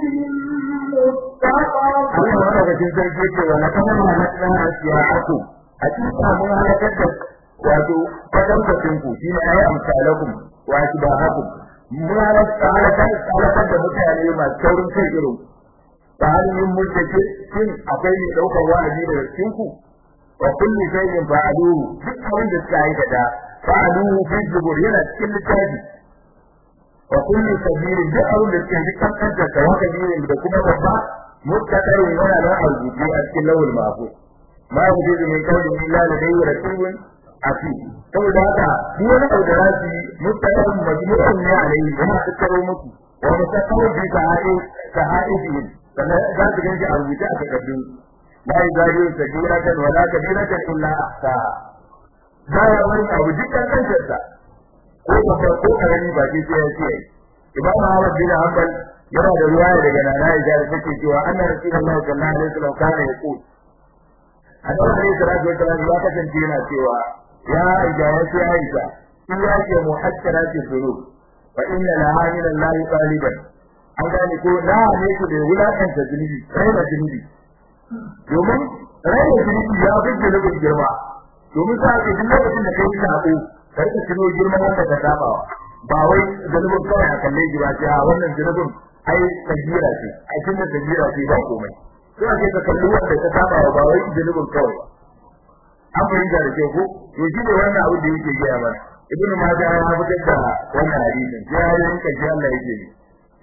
مستقر Allah madaukakin sarki ce wa laqad halakna asiya'akum hakika mun halakar da wato kwatankwacin ku shine ayi amsalakum wa asbahakum mun halakar halakar da mutane masu saurin kai irin ta hannun mutake shin akwai mai daukar wa'azi daga cikin ku wa kullu shay'in fa'aluhu duk abin da suka aikata fa'aluhu fi zubur yana cikin littafi wa kullu sabirin duk abin da suka yi kankanta da waka da kuma babba متكر ولا لا أرجو في أسكن له المعفو ما وجد من قول إلا لديه رسول عتيد saboda haka duk wani abu da zasu yi mutane majmu'un ne alai yana tattaro muku wa mutakawu bi sahai sahaihi sannan za su ganji a rubuce a takardun la yajadu sajiratan wala kabiratan illa ahsa ba ya wani abu dukkan kansa ko babba ko karami ba sai ya ce imam Ahmad bin Hanbal yana da ruwaya daga nana Aisha da take cewa annabi Rasulullahi sallallahu alaihi wasallam kana yaqul annabi alaihi salatu wasallam ya kasance yana cewa ya Aisha ya ce Aisha in ya ce muhasharati dhunub fa inna laha min Allah taliban an gane ko na ne ku da wulakanta zunubi raina zunubi domin raina zunubi ya fi zunubin girma domin sa ke duk lokacin da kai sako kar ka tuno girman wanda ka saba ba wai zunubin kawai a kalle ji ba ce a wannan zunubin ai kabira ce ai tun da kabira ce ba komai sai ake ka kalli wanda ka saba ba wai zunubin kawai ba an fahimta da ke ko to shi ne wannan abu da yake gaya mana ibn majah ya fitar da wannan hadisin sai ya yanka shi Allah yake yi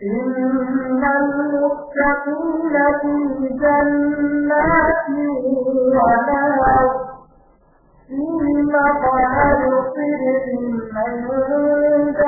إن المتقين في جنات ونهر في مقعد صدق عند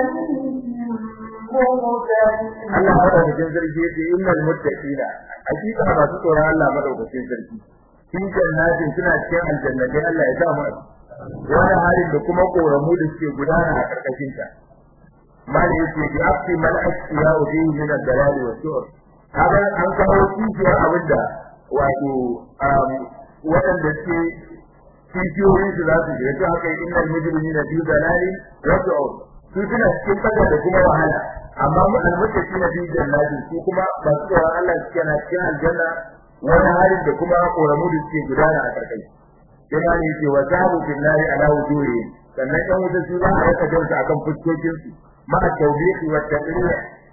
مليك Allah madaukakin sarki yace innal muttaqina hakika masu tsoron Allah madaukakin sarki cikin jannatin suna cikin aljannatai Allah ya sa mu wani halin da kuma koramu da suke gudana a karkashin ta mali yace bi afi mal asfiya wa bihi min ad-dalal wa sur kaga an kawo kishiyar abinda wato waɗanda suke kishiyoyin su za su je to haka innal mujrimina fi dalalin wa sur su suna cikin fada da kuma wahala amma mu almuttaqi na fi jannatin su kuma ba su da Allah suke na cikin aljanna wani halin da kuma koramu da suke gudana a karkai yana ne yake wa zabu billahi ala wujuhi sannan dan wuta su za a raka jinsu akan fuskokin su ma tawbihi wa taqrir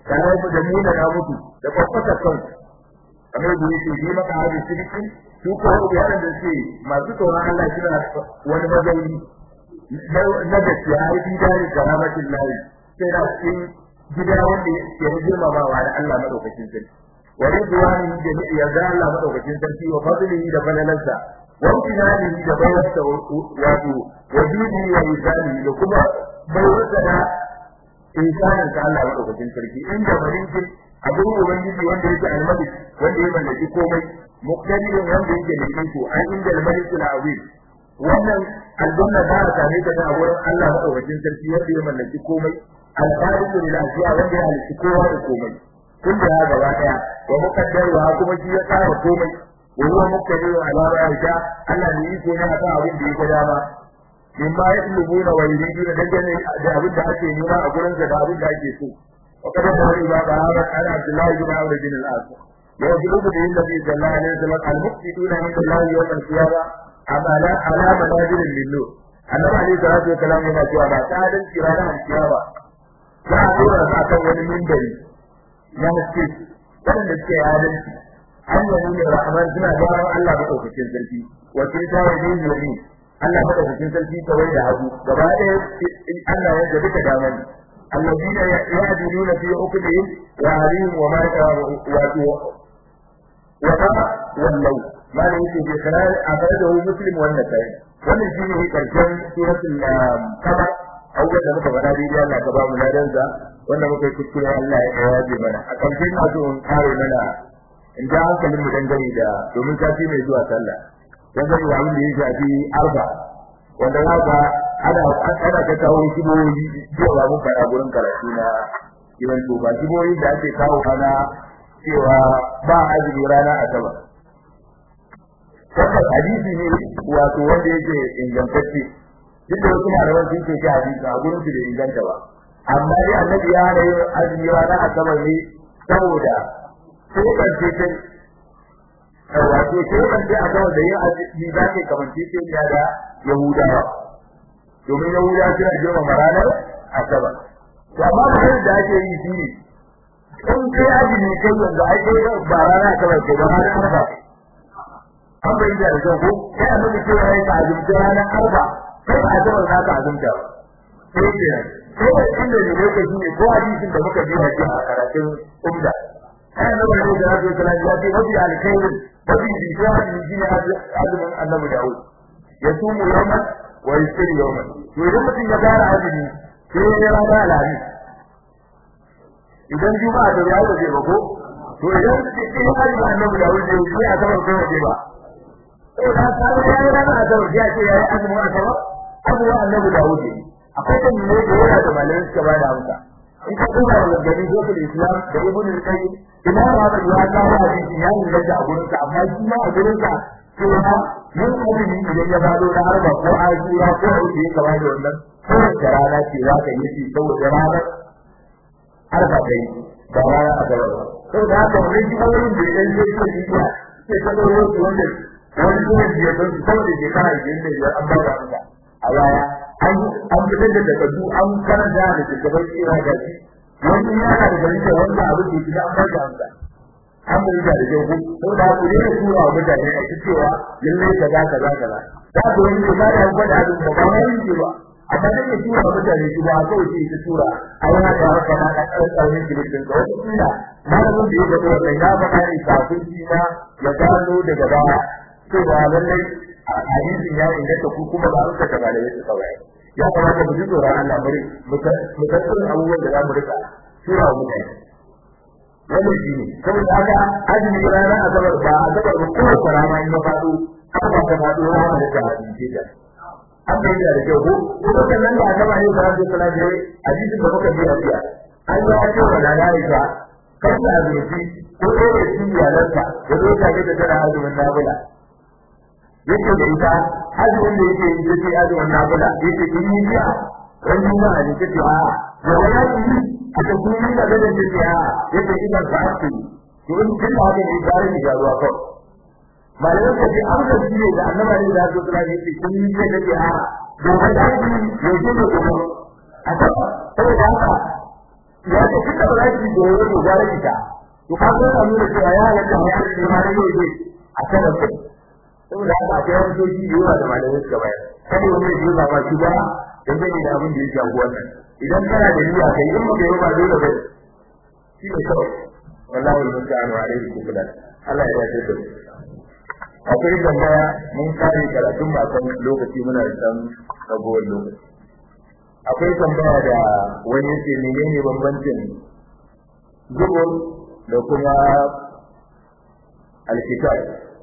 tare da nuna na mutu da kwakwata kan kamar da yake yi maka hadi sidiki su ko yaran da suke masu tsoron Allah suna wani mazauni na gaskiya ai bi da karamatin lahi sai da cikin gida wanda ke girmamawa da Allah madaukakin sarki wa ridwani da yarda Allah madaukakin sarki wa fadlihi da falalansa wa imtinanihi da bayarsa wato wa dini wa isani da kuma bayarsa da insanin ka Allah madaukakin sarki inda malikin abin ubangiji wanda yake almalik wanda ya mallaki komai muqtadirin wanda yake da iko an inda almalik al-azim wannan aljanna ba ta same ta a wurin Allah madaukakin sarki wanda ya mallaki komai al-khaliqu lil ashiya wanda ya halitta kowa da komai kun da ya gaba daya wa muqaddaruha kuma shi ya tsara komai wa huwa muqtadiru ala ma yasha Allah ne iko ne akan abin da ya ga dama mimma yatlubuna wa yuriduna dangane da abin da ake nema a gurin da abin da ake so وقد ظهر إلى ذهابت عن عبد الله بن عمرو بن العاص يجلب به النبي صلى الله عليه وسلم المفسدون عند الله يوم القيامة على على منازل للنور annabi alaihi salatu wa salam yana cewa ba ta dan kira da kiyama za a dora sa kan wani mimbari na haske wanda suke adalci Allah ne rahman suna gyaran Allah ba daukakin sarki wa kin ta wa yin yami Allah ba daukakin sarki kawai da hagu gaba ɗaya Allah ya gabi ka damar الذين يعدلون في عقدهم وعليهم وما وما ولوا ما ليس في خلال أخرجه مسلم والنسائي wannan shi ne karshen suratul kama awwal da muka faɗa dai Allah ka ba mu ladan sa wanda muka yi kuskure Allah ya yaje mana a karshe na so in kare mana in ja hankalin mu dangane da domin sati mai zuwa sallah dangane da abin da ya shafi arba wanda za ka ana ana ta kawo shibohi cewa mun fara gurin karatu na gidan to ba shibohi da ake kawo kana cewa ba azumi rana asabar wannan hadisi ne wato wanda yake ingantacce duk da wasu malaman sun ce hadisi a gurin su bai inganta ba amma dai annabi ya hana yin azumi rana asabar ne saboda sai kan ce kai wato sai kan ce asabar da yin azumi za ka kamance ce ya da yahudawa domin yahudawa suna girmama ranar asabar to amma ba da ake yi shi ne in kai azumi kai yanzu ai kai ba rana asabar ke ba ranar arba an bai da rikin ko sai a nuna cewa ya ka azumta ranar arba sai ba a zama za ka azumta ba sai ke sai da inda ne lokaci ne ko hadisin da muka biya shi a karatun umda sai na bari da rasul sallallahu alaihi wasallam ya ce alkhairin mafi bishiya ne shi ne azumin annabi dawud ya sumu yawman wa yusiri yawman to idan mutum ya fara azumi sai ya rana alhamis idan juma'a da ya zai ba ko to idan sai ya fara annabi dawud sai ya zama ko ba sai da ta ga yayi rana a dawo ya ce yayi azumi a sama abu wa annabi Dawud akwai kan ne da yana da malamin suka bada amsa in ka duba da gani dokar Islam da Ibn al-Qayyim ina ma da ya ga hadisi ya yi da a gurin sa amma shi ma a gurin sa cewa yin azumi idan ya bado da harba ko ajira ko aiki ya kama da wannan kowace rana ce za ka yi shi saboda ranar harba kai ba rana a gaba ba saboda haka wannan jihohin da ya ɗan zai ce sai ka ɗauro su wanda wani kuma da ya san saboda shekara idan da ya an bada masa a baya an an fitar da takardu an karanta da shugaban cewa ga shi wani yana da gari da wanda abin da ya an bada masa an bai da da jago ko da ku ne tura wa mutane a cewa lalle kaza kaza kaza da ku wani da ya gwada abin da ba wani ne ba amma da ke tura wa mutane shi ba kawai sai ta tura a yana da haka na da tsaunin jirgin ga wata kila malamin da ya gaba wannan ya faɗa ne kafin shi na ya gano daga baya cewa lallai a hadisin ya inganta ku kuma ba ruka da malamai su kawai ya kamata mu ji tsoron Allah bari mu tattauna abubuwan da za mu rika tura wa mutane wannan shi ne saboda haka azumi rana asabar ba asabar ba kuma karama in ya faɗo haka ba ta faɗo rana da ta hadisi da an bai da da kyau ko kuma sannan da asabar ne da rabbi sallallahu alaihi hadisin da muka ji a jiya an yi ake wa da Aisha kan da azumi ko ɗaya da iyalanka da zo ta ga da tana azumin nabila yake da ita azumin da yake yi yake azumin nafila yake in yi biya wani ma a jike ce a da wani yi a ta kuma da gada ce ce a yake ina ba su to in kin da haka ne gare ni ga ruwa kawai malamin ka ce an da shi ne da annaba ne da zuwa ne yake kun yi da ce a da wani yi ya ce da kuma a ta saboda haka ya ce kika ba za ki gobe ko gara kita to ka ga na nuna cewa ya halatta ya ce ma ne ne a kan da saboda haka akwai wani soji da yawa da malamai suka bayar kada wani ya yi ba shi ba dan zai da abin da ya shafi wannan idan kana da niyya kai in ba kai ba dole ba shi ne kawai wallahi musta'anu alaihi kubulan Allah ya yarda da akwai tambaya mun kare karatun ba kan lokaci muna da san ragowar lokaci akwai tambaya da wani yake menene bambancin zubur da kuma alkitab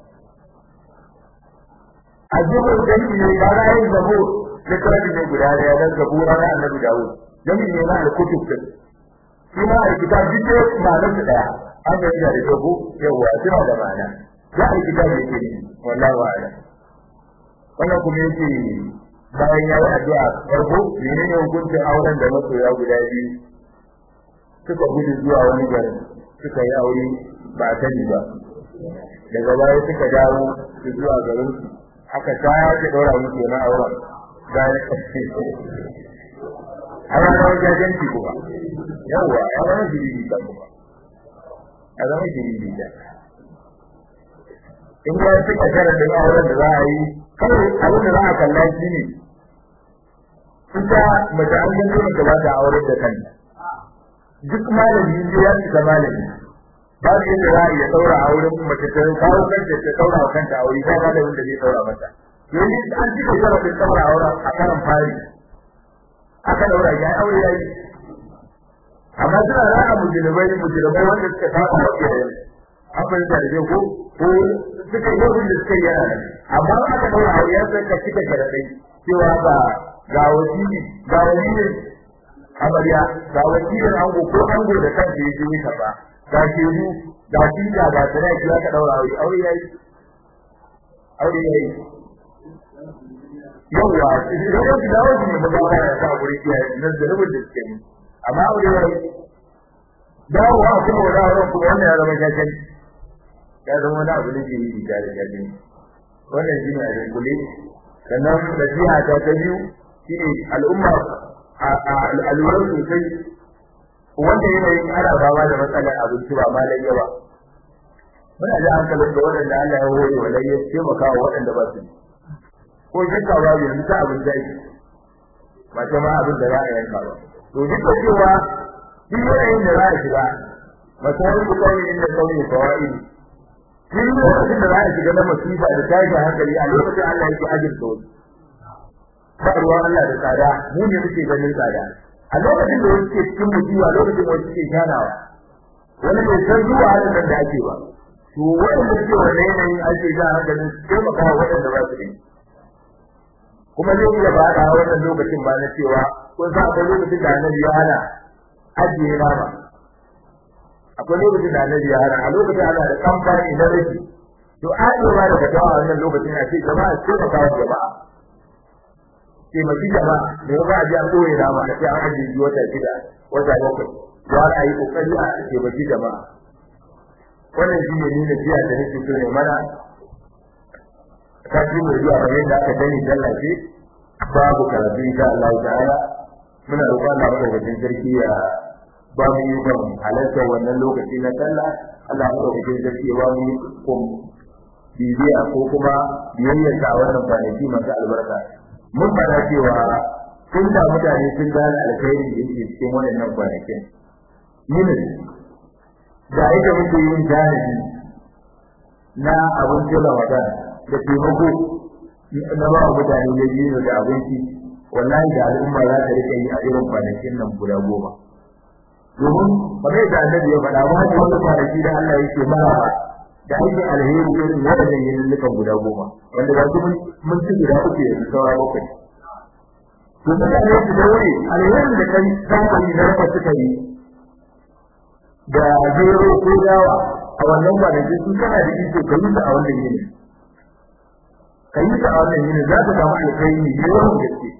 azubur dan ne ba ra yin zabur littafi ne guda daya dan zabura na annabi dawud dan ne na alkutub din shi ma alkitab duk ma'anar su daya an ga da da ko yawa suna da ma'ana ya alkitab yake ne wallahi wa'ala wannan kuma yake bayan ya yi addu'a farko menene hukuncin auren da masoya guda biyu suka gudu zuwa wani garin suka yi aure ba sani ba daga baya suka dawo su zuwa garin su aka sake ɗora musu na auren bayan a ranar jajenci kuma yawwa a ranar jirgin ta kuma a ranar jirgin ta in ya suka sharadin auren da za a yi kawai abin da za a kalla shi ne ita mace an gan dole ta ba ta auren da kanta duk malami ne ya cika malami ba su yadda za a iya saura auren mace ta kawo kanta ta saura kanta aure ba malamin da zai saura mata yanzu an cika sharadin saura auren a karan fari aka daura ya aure yayi amma suna ra'a mujrimai mujrimai wanda suka saba wa iyayen abin da rage ko ko suka yi wanda suka yi yana amma aka daura aure ya sai ka cika sharadai cewa ba ga wasili ga wasili amarya ga wasilin ango ko ango da kansa ya je ka ba ga shehu ga tinka ga tana ki aka daura aure aure yayi aure yayi yawa idan ka dawo ne ba ga ya sa guri ya nan da rubun da suke amma aure yayi dawo wa kuma da wannan kuma wannan ya zama jajan ya zama wani abu ne ke yi da jajan wannan shine a dunkule sannan nasiha ta ta biyu shine al'umma al'aluran sosai wanda yanayin ana fama da matsalar abinci ba ma lai yawa muna da hankalin da waɗanda Allah ya hore wa lai ya taimaka wa waɗanda ba su ko shakka ba yanzu ta abin zai ba ta ma abin da za a yanka ba to duk da cewa duk yanayin da za a shiga masarin ku kawai inda kawai kawai duk lokacin da za a shiga na masifa da tashin hankali a lokacin Allah yake ajirta wasu ba ruwan Allah da tsada mu ne muke ganin tsada a lokacin da wasu ke cikin musiba lokacin da wasu ke shanawa wani bai san zuwa halin da ake ba to waɗanda suke wannan yanayin ake ja hankalin su taimaka wa waɗanda ba su da kuma zai iya faɗa wannan lokacin ba na cewa kun san akwai lokacin da annabi ya hana ajiye nama akwai lokacin da annabi ya hana a lokacin ana da kamfani na rashi to ajiye ma da fatawa a wannan lokacin a ce jama'a ce ka kawo jama'a taimaki jama'a da ya ba a ji an ɓoye nama a ce an ajiye shi wata shida wata bakwai ya a yi ƙoƙari a taimaki jama'a wannan shi ne nuna jiya da nake so ne mana ta ji mai zuwa kamar yadda aka sani tallace babu karatu insha Allah ta'ala muna roƙon Allah madaukakin sarki ya ba mu yi kan halartar wannan lokaci na sallah Allah madaukakin sarki ya ba mu yi kun bibiya ko kuma biyayyar ta wannan kwanaki masu albarka mun fara cewa sun da mutane sun gane alkhairi da yake cikin waɗannan kwanakin yinin da yake muke yin jahili na abincin Ramadan da taimako na ba wa mutane da biyu da abinci wallahi da al'umma za ta rika yi a irin kwanakin nan guda goma domin kamar da annabi ya faɗa ba wani kwanaki da Allah yake mara da aikin alheri irin waɗannan yinullukan guda goma wanda ba su mun ci guda uku yanzu saura bakwai to mutane su daure alherin da kai kamfani na rafa suka yi da zero ko dawa a wannan kwanaki su kana da iko ka yi ta a wannan yini ka yi ta a wannan yini za ka samu alkhairi ne yawan gaske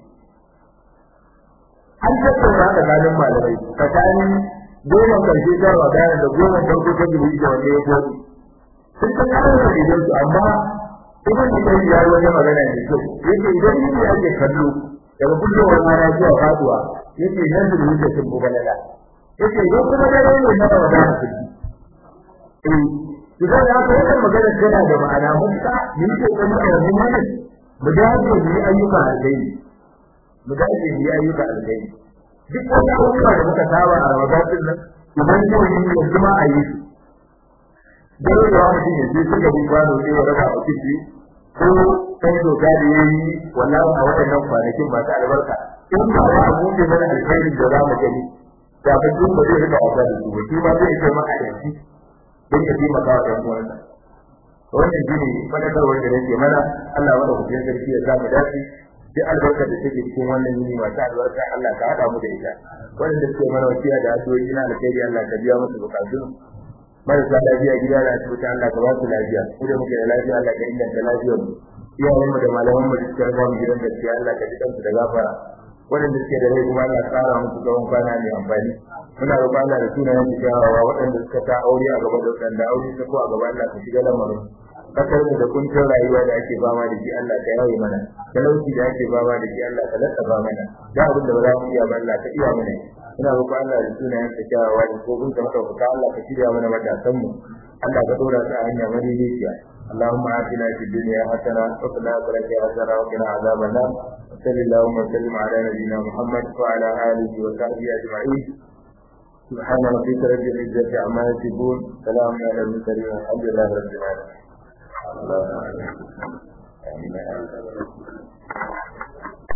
an tattauna tsakanin malamai tsakanin goma karshe ta wadana da goma farko ta dubu da wanda ya gobe sun san kawo da idan su amma ibn Ibn ya yi wani magana ne kyau yake idan yake ake kallo daga fitowar rana zuwa faduwa yake nan da yake sun bugalala yace idan kuma dare ne na Ramadan su eh idan ya ka wannan magana tana da ma'ana mun ka ni ko kuma da mun mana mu dace mu yi ayyuka alheri mu dace mu yi ayyuka alheri duk wani abubuwa da muka saba a Ramadan din nan idan yau ne yanzu ma a yi su dare da mutum ya je suka bi kwano sai ya raba a ciki ko kai doka da yayi wallahi a waɗannan kwanakin masu albarka in ba za a buɗe mana alkhairin da za mu gani da ba duk ba zai rika wasa da su ba shi ma zai ce maka yanzu don ya taimaka wa ɗan uwansa wannan shi ne fadakarwar da nake mana Allah wanda ku jin sarki ya samu dace duk albarkar da take cikin wannan yini masu albarka Allah ka haɗa mu da ita wanda suke mana wasiya da addu'o'i na alkhairi Allah ka biya musu bukatun marasa lafiya gida da asibiti Allah ka ba su lafiya ku da muke da lafiya Allah ka inganta lafiyar mu iyayenmu da malaman mu da suke raba mu gidan gaskiya Allah ka ji kansu da gafara waɗanda suke da rai kuma Allah tsara musu tsawon kwana mai amfani muna roƙon Allah da sunayen su kyawawa waɗanda suka ta aure a gaba da waɗanda aure ta ko a gaba Allah ka shiga lamarin kasar mu da kuncin rayuwa da ake fama da shi Allah ka yaye mana talauci da ake fama da shi Allah ka lattaba mana da abin da ba za mu iya ba Allah ka iya mana muna roƙon Allah da sunayen sa kyawawa da ko kun ka maka Allah ka shirya mana matasan mu Allah ka dora su a hanya madaidaiciya اللهم آتنا في الدنيا حسنة وفي الآخرة حسنة وقنا عذاب النار وصل اللهم وسلم على نبينا محمد وعلى آله وصحبه أجمعين سبحان ربك رب العزة عما يصفون سلام على المرسلين والحمد لله رب العالمين